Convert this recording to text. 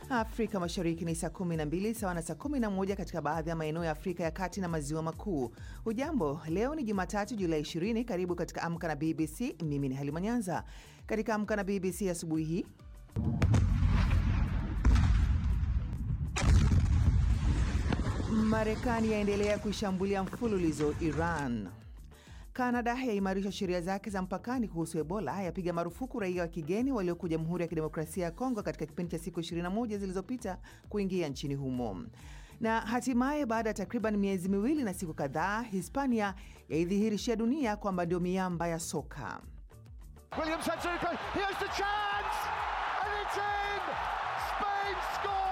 Afrika Mashariki ni saa 12 sawa na saa 11 katika baadhi ya maeneo ya Afrika ya Kati na Maziwa Makuu. Hujambo, leo ni Jumatatu Julai 20. Karibu katika Amka na BBC. Mimi ni Halima Nyanza. Katika Amka na BBC asubuhi hii Marekani yaendelea kuishambulia mfululizo Iran. Kanada yaimarisha sheria zake za mpakani kuhusu Ebola, yapiga marufuku raia wa kigeni walioko Jamhuri ya Kidemokrasia ya Kongo katika kipindi cha siku 21 zilizopita kuingia nchini humo. Na hatimaye baada ya takriban miezi miwili na siku kadhaa, Hispania yaidhihirishia dunia kwamba ndio miamba ya soka. Williams had to go. Here's the chance, and it's in. Spain score.